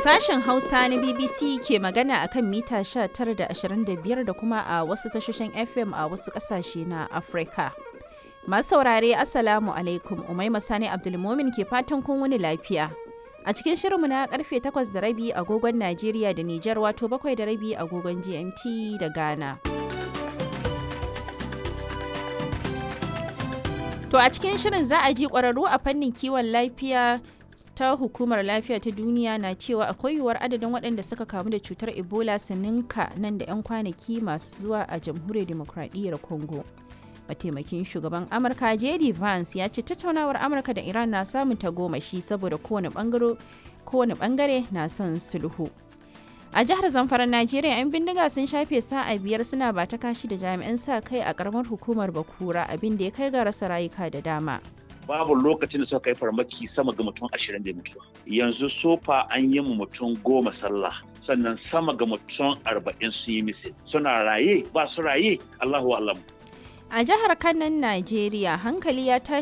Sashen Hausa na BBC ke magana a kan mita 19 da 25 da kuma a wasu tashoshin FM a wasu ƙasashe na Afirka. Masu saurare Assalamu alaikum Umaima Sani Abdulmomin ke fatan kun wuni lafiya. A cikin shirinmu na karfe 8 da rabi agogon Najeriya da Nijar wato 7 da rabi agogon GMT da Ghana. To a cikin shirin za a ji ƙwararru a fannin kiwon lafiya ta hukumar lafiya ta duniya na cewa akwai yiwuwar adadin waɗanda suka kamu da cutar ebola su ninka nan da 'yan kwanaki masu zuwa a jamhuriyar demokradiyyar congo mataimakin shugaban amurka jd vance ya ce tattaunawar amurka da iran na samun tagomashi saboda kowane bangare na son sulhu a jihar zamfara najeriya 'yan bindiga sun shafe sa'a biyar suna ba ta kashi da jami'an sa kai a karamar hukumar bakura abin da ya kai ga rasa rayuka da dama babu lokacin da suka kai farmaki sama ga mutum ashirin da mutuwa yanzu sofa an yi mu mutum goma sallah sannan sama ga mutum arba'in sun yi misil suna raye ba su raye allahu alam a jihar kanan najeriya hankali ya tashi